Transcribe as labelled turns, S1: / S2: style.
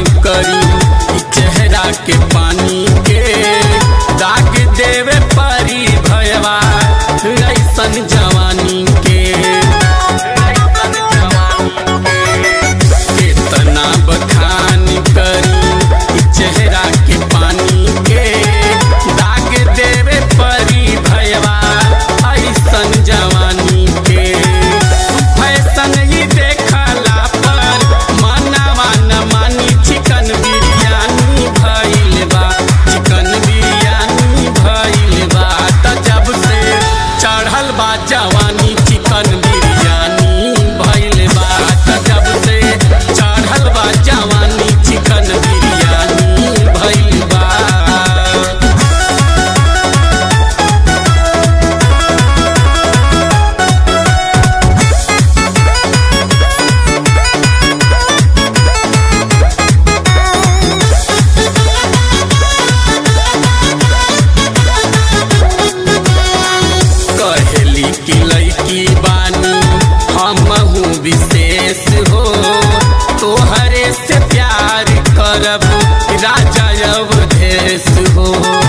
S1: करी ई चेहरा के पानी के दाग देवे परी भयवा ऐसन जवानी के ऐसन जवानी के इतना बखान करी ई चेहरा के पानी के दाग देवे परी भयवा ऐसन जवानी के फैशन ही देखला पर मनवा न मानी चिकन बिरयानी भइल बा चिकन बिरयानी भइल बा त जब से चढ़ल बा जवानी चिकन बिरयानी भइल बा त जब से चढ़ल बा जवानी चिकन बिरयानी भइल बा कहेली की लड़की बानी हमहू विशेष हो तोहरे से प्यार करब राजा अवधेश हो